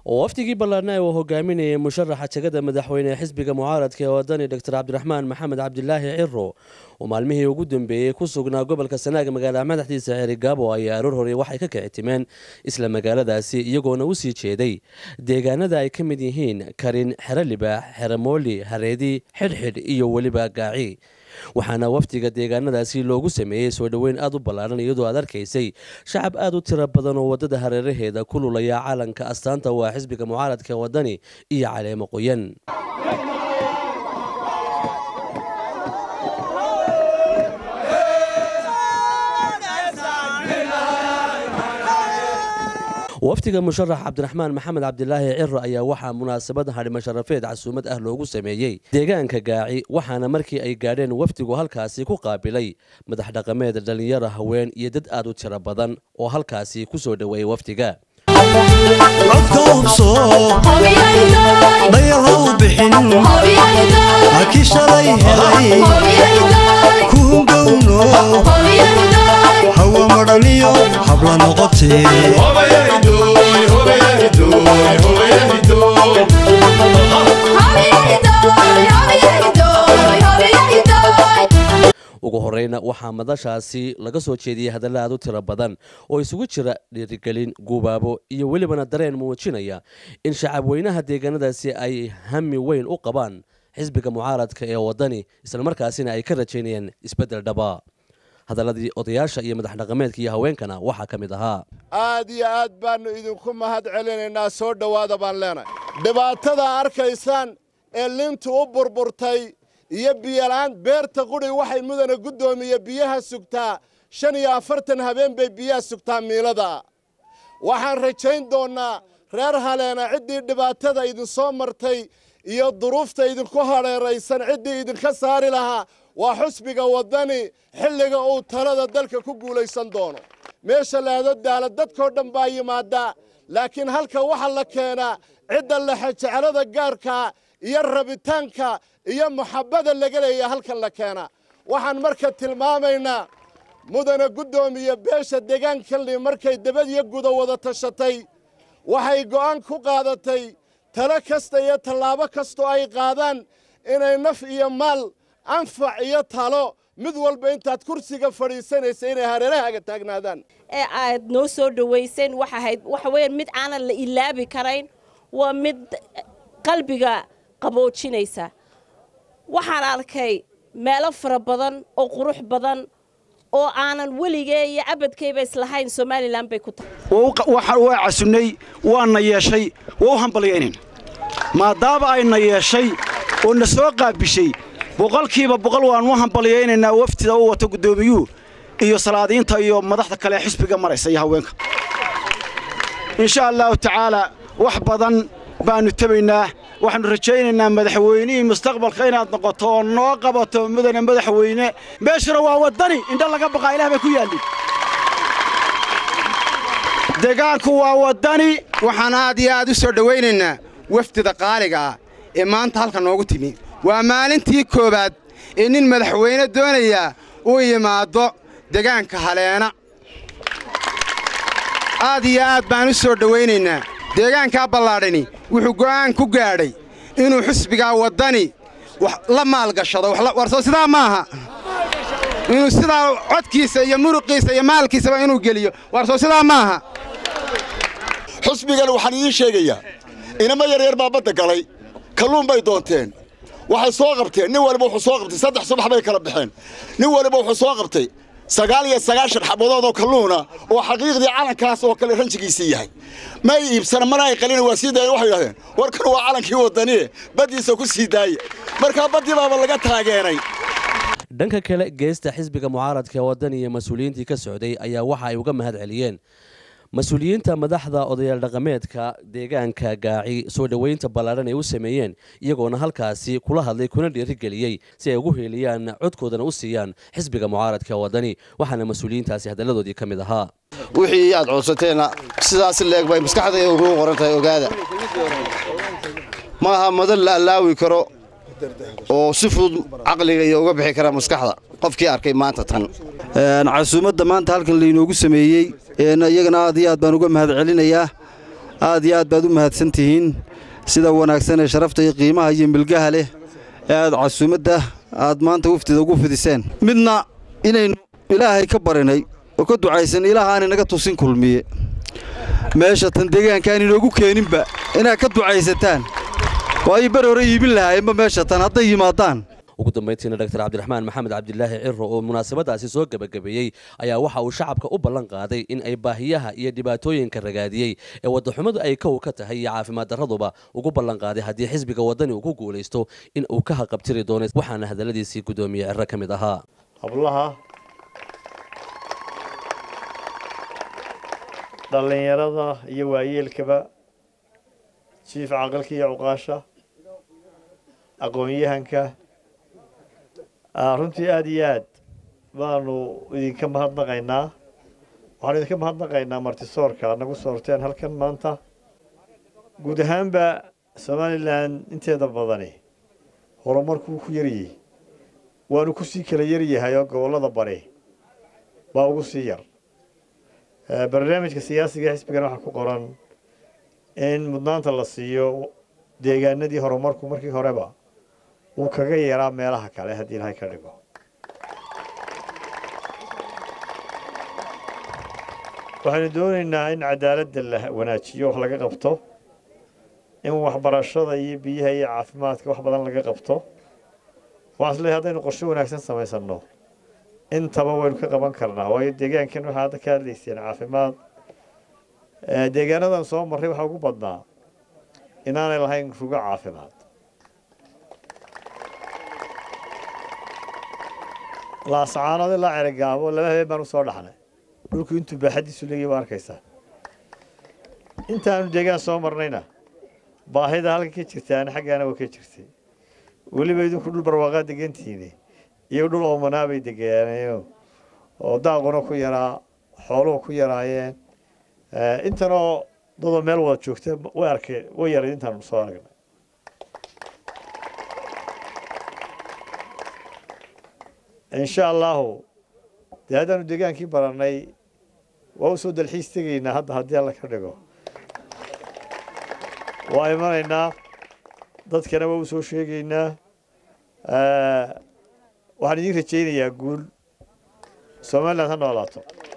oo wafdigii ballaarna uu hogaaminayay musharaxa jegada madaxweyne ee xisbiga mucaaradka ee wadani doctor cabdiraxmaan maxamed cabdilaahi ciro oo maalmihii ugu dambeeyey ku sugnaa gobolka sanaaga magaalada madaxdiisa xerigaabo ayaa aroor hore waxay ka kicitimeen isla magaaladaasi iyagoona u sii jeeday deegaanada ay ka mid yihiin karin xero libaax xero mooli hareedi xidhxidh iyo weliba gaaci waxaana wafdiga deegaanadaasi loogu sameeyey soo dhoweyn aad u ballaaran iyadoo aad arkaysay shacab aad u tiro badan oo waddada hareeraheeda ku lulaya calanka astaanta waa xisbiga mucaaradka wadani iyo caleemo qoyan wafdiga musharax cabdiraxmaan maxamed cabdilaahi ciro ayaa waxaa munaasabad hadhimo sharafeed casuumad ah loogu sameeyey deegaanka gaaci waxaana markii ay gaadheen wafdigu halkaasi ku qaabilay madax dhaqameed dhallinyaro haween iyo dad aad u tiro badan oo halkaasi ku soo dhoweeyey wafdiga codka ubso dhayalhaw bixin halkii shalay helay kuungowno hawa madhaniyo habla noqotee ugu horeyna waxaa madashaasi laga soo jeediyey hadalla aad u tiro badan oo isugu jira dhiirigelin guubaabo iyo welibana dareen muujinaya in shacabweynaha deegaanadaasi ay hami weyn u qabaan xisbiga mucaaradka ee wadani islamarkaasina ay ka rajaynayaan isbeddel dhaba hadaladii odayaasha iyo madax dhaqameedka iyo haweenkana waxaa ka mid ahaa aad iyo aad baannu idinku mahad celinaynaa soo dhowaada baan leenahay dhibaatada arkaysaan ee lintu u burburtay iyo biyolaan beerta qudhi waxay mudana guddoomiye biyaha sugtaa shan iyo afartan habeen bay biyaha sugtaa miilada waxaan rajayn doonnaa reer haleena ciddii dhibaatada idinsoo martay iyo duruufta idinku hadheeraysan ciddii idinka saari lahaa waa xusbiga waddani xilliga uu talada dalka ku guulaysan doono meesha laado daala dadkoo dhan baa yimaaddaa laakiin halka waxa la keenaa cidda lexejeclada gaarkaa iyo rabitaanka iyo muxabbada laga leeya halkan la keenaa waxaan marka tilmaamaynaa mudana guddoomiye beesha deegaankanli markay dabadiyo guda wada tashatay waxay go'aan ku qaadatay talo kasta iyo tallaabo kastoo ay qaadaan inay naf iyo maal anfac iyo talo mid walba intaad kursiga fadhiisanaysa inay hareerahaaga taagnaadaan ee aad noo soo dhowayseen waxa ahayd waxa weeyaan mid aanan la ilaabi karayn waa mid qalbiga qaboojinaysa waxaan arkay meelo fara badan oo qurux badan oo aanan weligee iyo abadkayba islahayn somalilan bay ku tahay waa casunnay waana yeeshay waa u hambalyaynayna maadaama ayna yeeshay oo na soo qaabishay boqolkiiba boqol waannu hambalyaynaynaa waftida u wato guddoomiyuhu iyo salaadiinta iyo madaxda kale ee xisbiga maraysa iyo haweenka insha allahu tacaalaa wax badan baannu tebaynaa waxaannu rajaynaynaa madaxweynihii mustaqbalka inaad noqoto oo noo qabato mudane madaxweyne meeshuna waa waddani indha laga baqaa ilaah bay ku yaallin deegaanku waa waddani waxaan aad iyo aad u soo dhowaynaynaa wafdida qaaliga ah ee maanta halka noogu timi waa maalintii koowaad ee nin madaxweyne doonayaa uu yimaaddo degaanka haleena aad iyo aad baan u soo dhowaynaynaa deegaankaa ballaadhani wuxuu go'aan ku gaadhay inuu xusbigaa waddani la maalgashado warsoo sidaa maaha inuu sidaa codkiisa iyo muruqiisa iyo maalkiisaba inuu geliyo warsoo sidaa maaha xusbigan waxaan idiin sheegayaa inamo yaryar baa badda galay kalluun bay doonteen waxay soo qabteen nin waliba wuxuu soo qabtay saddex subax bay kala baxeen nin waliba wuxuu soo qabtay sagaal iyo sagaashan xabadood oo kalluuna oo xaqiiqdii calankaas oo kale ranjigiisii yahay may iibsana mana ay qalina waa sii daayeen waxay yidhahdeen warkan waa calankii waddaniye baddiisa ku sii daaye markaa baddii baaba laga taageeray dhanka kale geesta xisbiga mucaaradka ee waddan iyo mas-uuliyiintii ka socday ayaa waxa ay uga mahad celiyeen mas-uuliyiinta madaxda odayaal dhaqameedka deegaanka gaaci soo dhoweynta ballaaran ay u sameeyeen iyagoona halkaasi kula hadlay kuna dhiirigeliyey si ay ugu heeliyaan codkoodana u siiyaan xisbiga mucaaradka waddani waxaana mas-uuliyiintaasi hadalladoodii ka mid ahaa wixii aad codsateenna sidaas leeg bay maskaxda ugu qoran tahay ogaada maaha madan la allaawi karo oo si fudud caqliga iyo uga bixi kara maskaxda qofkii arkay maanta tan casuumadda maanta halkan laynoogu sameeyey iyagana aad iyo aad baan uga mahad celinayaa aad iyo aad baad u mahadsan tihiin sida wanaagsan ee sharafta iyo qiimaha iyo milgaha leh ee aad casuumadda aad maanta wafdida ugu fidiseen midna inaynu ilaahay ka barinay oo ka ducaysan ilaah aan inaga tusin kulmiye meesha tan deegaankaan inoogu keeninba inaad ka ducaysataan waayo bar hore iibin lahaayeenba meesha tan hadday yimaadaan ugu dambayntiina dr cabdiraxmaan maxamed cabdilaahi ciro oo munaasabadaasi soo gebagabeeyey ayaa waxa uu shacabka u ballan qaaday in ay baahiyaha iyo dhibaatooyinka ragaadiyey ee waddaxumadu ay kow ka tahay iyo caafimaad darraduba ugu ballan qaaday haddii xisbiga waddani uu ku guulaysto in uu ka haqabtiri doono waxaana hadalladiisii guddoomiye ciro ka mid ahaa hablaha dhallinyarada iyo waayeelkaba jiif caqalka iyo cuqaasha aqoon-yahanka runtii aada iyo aad baanu idinka mahadnaqaynaa waxaanu idinka mahadnaqaynaa martisoorka aad nagu soorteen halkan maanta guud ahaanba somalilan inteeda badani horumarkuu ku yariyey waanu kusii kala yaryahay oo gobollada bari baa ugu sii yar barnaamijka siyaasiga ee xisbigana waxaa ku qoran in mudnaanta la siiyo deegaanadii horumarku markii horeba wuu kaga yaraa meelaha kale haddii ilahay ka dhigo waxaynu doonaynaa in cadaaladda la wanaajiyo wax laga qabto in waxbarashada iyo biyaha iyo caafimaadka wax badan laga qabto waxaan isleeyahay haddaynu qorshe wanaagsan samaysanno intaba waynu ka qaban karnaa waayo deegaankan waxaa hadda ka hadlayseen caafimaad deegaanadan soo marray waxaa ugu badnaa inaanay lahayn rugo caafimaad laascaanood ilaa cerigaabo laba habeen baan usoo dhaxnay dhulku intuu baaxadiisu leegay waa arkaysaa intaanu deegaan soo marnayna baahida halka ka jirtaana xaggaana waa ka jirtay weliba idinku dhul barwaaqaa degantihiine iyo dhul oomanaa bay degaaneen oo daaquna ku yaraa xooluhu ku yaraayeen intanoo dadoo meel wada joogta way arkeen way yarayd intaanu soo aragnay insha allahu dee haddaanu degaankii barannay waa u soo dalxiis tegaynaa hadda haddii alla ka dhigo waa imanaynaa dadkana waa u soo sheegaynaa waxaan idiin rajaynayaa guul somaliland ha noolaato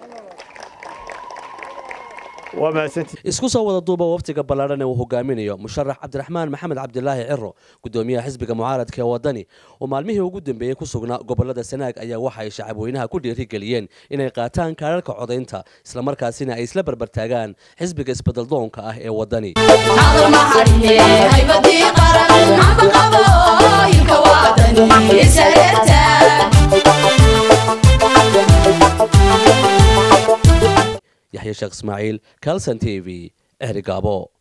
waa mahadsantii isku soo wada duuba waftiga ballaadhan ee uu hogaaminayo musharax cabdiraxmaan maxamed cabdilaahi ciro guddoomiyaha xisbiga mucaaradka ee waddani oo maalmihii ugu dambeeyey ku sugnaa gobollada sanaag ayaa waxa ay shacabweynaha ku dhiirigeliyeen inay qaataan kaararka codaynta islamarkaasina ay isla barbartaagaan xisbiga isbeddeldoonka ah ee waddani yaxya sheekh ismaaciil kalson t v ehrigaabo